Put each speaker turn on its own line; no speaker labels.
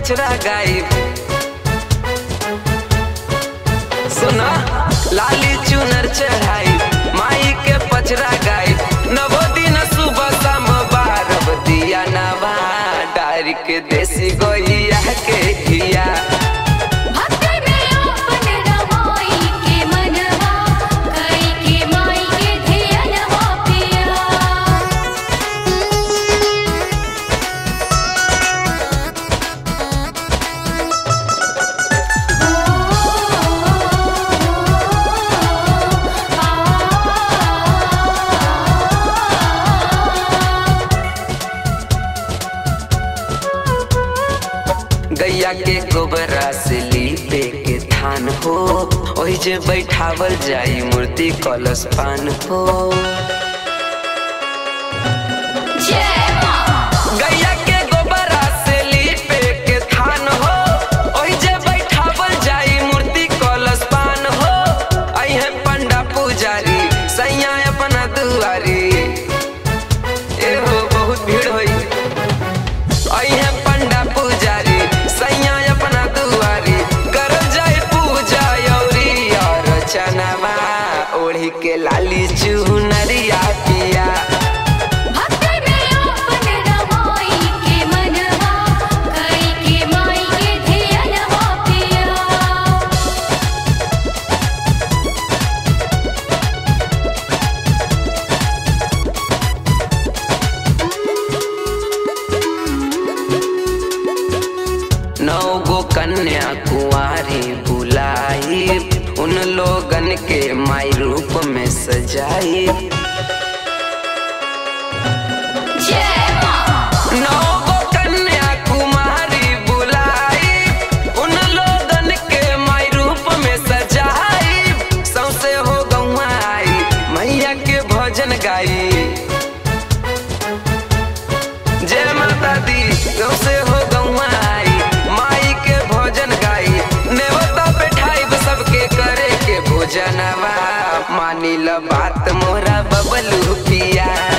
पचरा गाई सुना लाली चुनर चढ़ाई माई के पचरा गाई नवो दिन सुबह शाम बारब दिया नवा डार के देसी गोइया के घिया
भक्ति में आपन रमाई के मनवा कई के माई के धियनवा पिया
गैया के गोबरा से लीपे के थान हो ओहि जे बैठावल जाई मूर्ति कलश पान हो
जय मां
गैया के गोबरा से लीपे के थान हो ओहि जे बैठावल जाई मूर्ति कलश पान हो अइहे पंडा पुजारी सैया अपना दुआरी ए हो बहुत भीड़ होई अइहे पंडा पुजारी सैया अपना दुआरी करल जाए पूजा यौरी और चनवा ओढ़ी के लाली चुनरिया पिया
भक्ति में आपन रमाई के मनवा कई के माई के धियनवा पिया
नौ गो कन्या कुंवारी बुलाई उन लोगन के माई रूप में सजाई
जय मां
नौ गो कन्या कुमारी बुलाई उन लोगन के माई रूप में सजाई सौसे हो गौआ आई मैया के भजन गाई जय माता दी सौसे हो गौआ आई माई के भजन गाई नेवता बैठाई सबके करे के भोजनवा मानी ल बात मोरा बबलू पिया